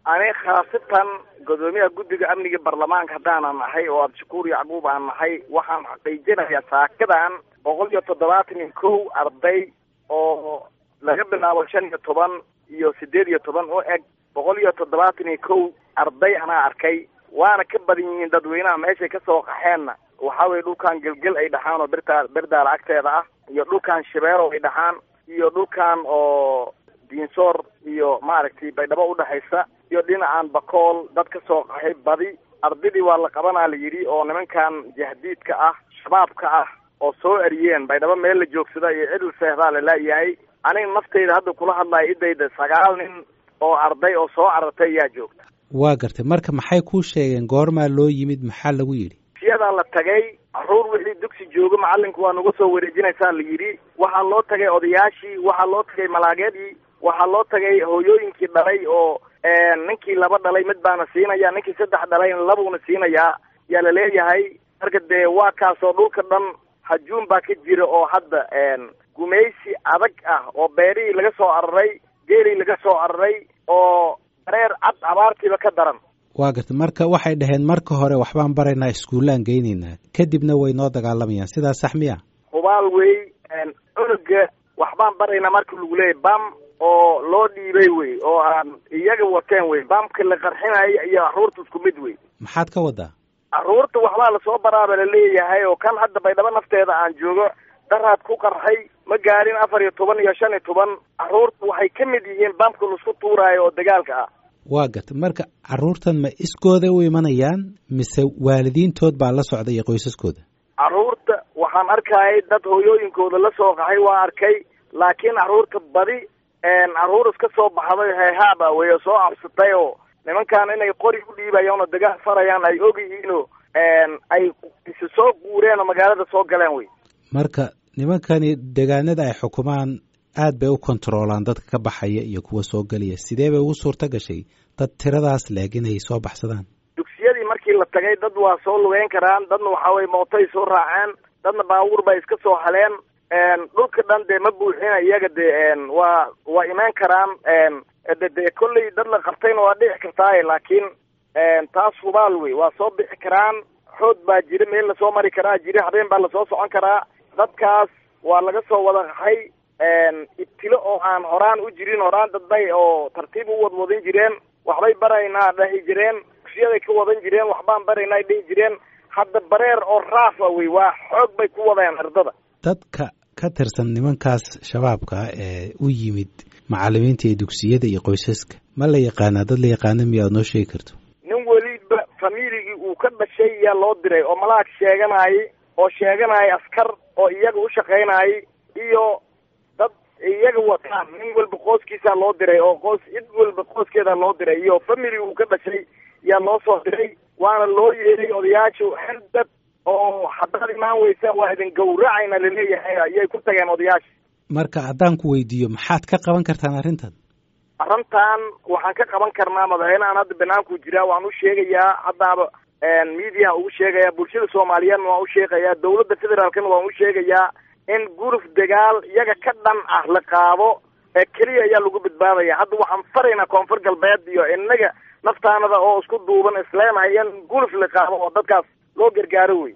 ani khaasatan gudoomiyaha guddiga amniga baarlamaanka haddaanan nahay oo abdishakuur yacquub aan nahay waxaan xaqiijinayaa saakadan boqol iyo toddobaatan iyo kow arday oo laga bilaabo shan iyo toban iyo sideed iyo toban u eg boqol iyo toddobaatan iyo kow arday anaa arkay waana ka badan yihiin dadweynaha meeshay kasoo qaxeenna waxa weye dhulkan gelgel ay dhaxaan oo birtaa birdaala agteeda ah iyo dhulkan shabeero ay dhaxaan iyo dhulkan oo diinsoor iyo maaragtay baydhabo udhexaysa iyo dhinacan bakool dad ka soo qaxay badi ardaydii waa la qabanaa la yidhi oo nimankan jahdiidka ah shabaabka ah oo soo eriyeen baydhabo meel la joogsada iyo cidl seehdaa la laayahay aniga naftayda hadda kula hadlaya idayda sagaal nin oo arday oo soo carartay ayaa joogta waa gartay marka maxay kuu sheegeen goormaa loo yimid maxaa lagu yidhi siyadaa la tagay caruur wixii dugsi jooga macalinku waa nagu soo wareejinaysaa la yidhi waxaa loo tagay odayaashii waxaa loo tagay malaageedii waxaa loo tagay hooyooyinkii dhalay oo ninkii laba dhalay mid baana siinaya ninkii saddex dhalayna labuuna siinayaa yaa la leeyahay marka dee waa kaasoo dhulka dhan hajuun baa ka jira oo hadda gumaysi adag ah oo beerihii laga soo araray geelii laga soo araray oo dareer cad abaartiiba ka daran waa gartay marka waxay dhaheen marka hore waxbaan baraynaa iskuullaan geynaynaa kadibna way noo dagaalamayaan sidaas sax miya hubaal wey cunuga waxbaan baraynaa marka lagu leeyahy bam oo loo dhiibay wey oo aan iyaga wateen wey bamka la qarxinayo iyo caruurta isku mid wey maxaad ka wadaa caruurta waxbaa lasoo baraaba la leeyahay oo kan hadda baydhabo nafteeda aan joogo daraad ku qarxay ma gaadhin afar iyo toban iyo shan iyo toban caruurta waxay ka mid yihiin bamka laisku tuuraayo oo dagaalka ah waa gartay marka carruurtan ma iskooda u imanayaan mise waalidiintood baa la socda iyo qoysaskooda carruurta waxaan arkayay dad hooyooyinkooda la soo qaxay waa arkay laakiin carruurta badi carruur iska soo baxday heehaaba wey oo soo cabsatay oo nimankan inay qori u dhiibayaan oo dagaal farayaan ay og yihiinoo ay isi soo guureen oo magaalada soo galeen wey marka nimankani degaanada ay xukumaan aad bay u kontaroolaan dadka ka baxaya iyo kuwa soo gelaya sidee bay ugu suurto gashay dad tiradaas leeg inay soo baxsadaan dugsiyadii markii la tagay dad waa soo lugeyn karaan dadna waxa weye mootay soo raaceen dadna baabuur bay iska soo haleen dhulka dhan dee ma buuxina iyaga dee waa waa imaan karaan de dee kolley dad la qabtayna waa dhici kartaaye laakiin taas hubaal wey waa soo bixi karaan xood baa jira meel lasoo mari karaa jira habeen baa lasoo socon karaa dadkaas waa laga soo wada qaxay ibtilo oo aan horaan u jirin horaan dadbay oo tartiib u wadwadin jireen waxbay baraynaa dhahi jireen dugsiyaday ka wadan jireen waxbaan baraynaa ay dhihi jireen hadda bareer oo raafa wey waa xoog bay ku wadeen ardada dadka ka tirsan nimankaas shabaabka ee u yimid macalimiinta iyo dugsiyada iyo qoysaska ma la yaqaanaa dad la yaqaana miya aad noo sheegi karto nin weliba familigii uu ka dhashay yaa loo diray oo malaag sheeganayay oo sheeganayay askar oo iyaga u shaqaynayay iyo dad iyaga wataan nin walba qooskiisaa loo diray oo qoos cid walba qooskeeda loo diray iyo family uu ka dhashay yaa loo soo diray waana loo yeeray odayaashu haldad oo haddaad imaan weysa waa idin gawracayna laleeyahay ayay ku tageen odayaasha marka haddaan ku weydiiyo maxaad ka qaban kartaan arrintan arrintan waxaan ka qaban karnaa madaxweynehan hadda banaanku jiraa waan u sheegayaa haddaaba mediahan ugu sheegaya bulshada soomaaliyeedna waan u sheegayaa dawladda federaalkana waan u sheegayaa in guruf dagaal iyaga ka dhan ah la qaado ee keliya ayaa lagu badbaadaya hadda waxaan faraynaa koonfur galbeed iyo inaga naftaanada oo isku duuban isleenahay in guruf la qaado oo dadkaas loo gargaaro wey